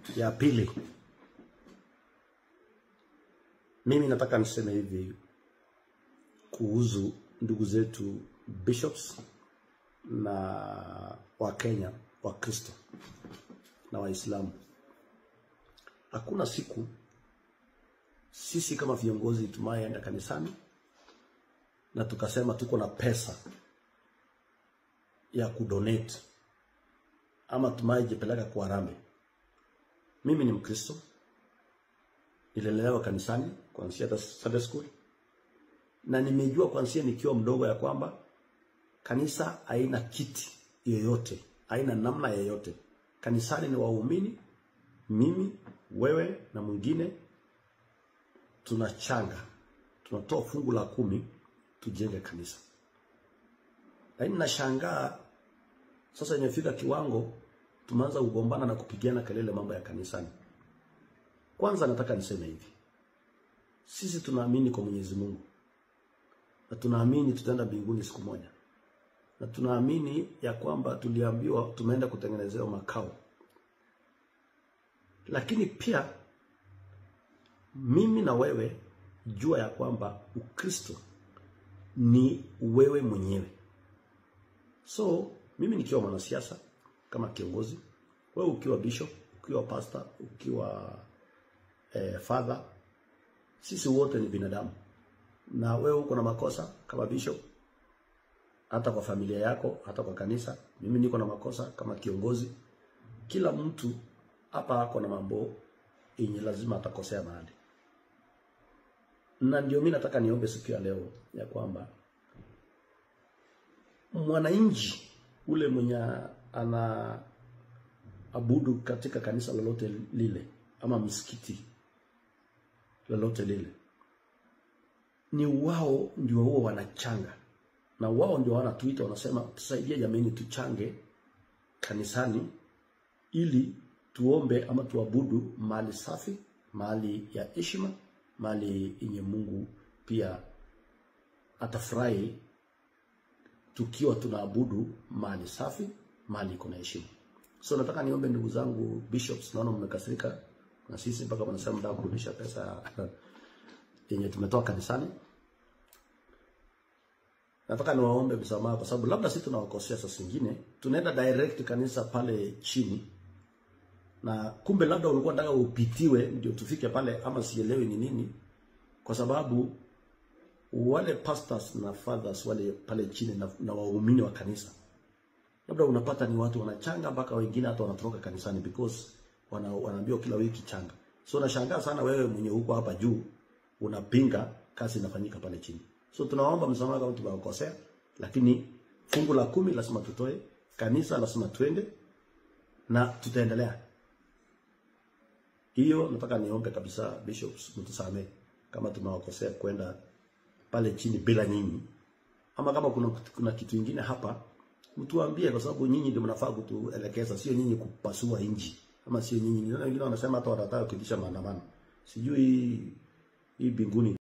ya pili, mimi nataka niseme hivi kuhusu ndugu zetu bishops na Wakenya Wakristo na Waislamu. Hakuna siku sisi kama viongozi tumayeenda kanisani na tukasema tuko na pesa ya kudonate ama tumayejipeleka kwa harambee. Mimi ni Mkristo, nililelewa kanisani kuanzia hata Sunday school, na nimejua kuanzia nikiwa mdogo ya kwamba kanisa haina kiti yoyote, haina namna yoyote. Kanisani ni waumini, mimi, wewe na mwingine, tunachanga, tunatoa fungu la kumi tujenge kanisa. Lakini nashangaa sasa, imefika kiwango tumeanza kugombana na kupigana kelele mambo ya kanisani. Kwanza nataka niseme hivi, sisi tunaamini kwa Mwenyezi Mungu na tunaamini tutaenda mbinguni siku moja, na tunaamini ya kwamba tuliambiwa tumeenda kutengenezewa makao. Lakini pia mimi na wewe jua ya kwamba Ukristo ni wewe mwenyewe. So mimi nikiwa mwanasiasa kama kiongozi, wewe ukiwa bishop, ukiwa pastor, ukiwa eh, father, sisi wote ni binadamu, na wewe uko na makosa kama bishop, hata kwa familia yako, hata kwa kanisa. Mimi niko na makosa kama kiongozi. Kila mtu hapa ako na mambo yenye lazima atakosea mahali, na ndio mimi nataka niombe siku ya leo ya kwamba mwananchi ule mwenye ana abudu katika kanisa lolote lile ama msikiti lolote lile, ni wao ndio huo wanachanga, na wao ndio wanatuita, wanasema tusaidie jamani, tuchange kanisani ili tuombe ama tuabudu mahali safi, mahali ya heshima, mahali yenye Mungu pia atafurahi tukiwa tunaabudu mahali safi, mahali iko na heshima. So nataka niombe ndugu zangu bishops, naona mmekasirika na sisi mpaka mnasema mtaka kurudisha pesa yenye tumetoa kanisani. Nataka niwaombe msamaha kwa sababu labda sisi tunawakosea, saa zingine tunaenda direct kanisa pale chini, na kumbe labda ulikuwa unataka upitiwe ndio tufike pale, ama sielewi ni nini, kwa sababu wale pastors na fathers wale pale chini na, na waumini wa kanisa labda unapata ni watu wanachanga mpaka wengine hata wanatoroka kanisani because wana, wanaambiwa kila wiki changa. So nashangaa sana wewe mwenye huko hapa juu unapinga kazi inafanyika pale chini. So tunaomba msamaha kama tumewakosea, lakini fungu la kumi lazima tutoe, kanisa lazima twende na tutaendelea. Hiyo nataka niombe kabisa, bishops, mtusamee kama tumewakosea kwenda pale chini bila nyinyi, ama kama kuna, kuna kitu kingine hapa mtuambie, kwa sababu nyinyi ndio mnafaa kutuelekeza, sio nyinyi kupasua inji, ama sio nyinyi. Wengine wanasema hata watataka kuitisha maandamano, sijui hii mbinguni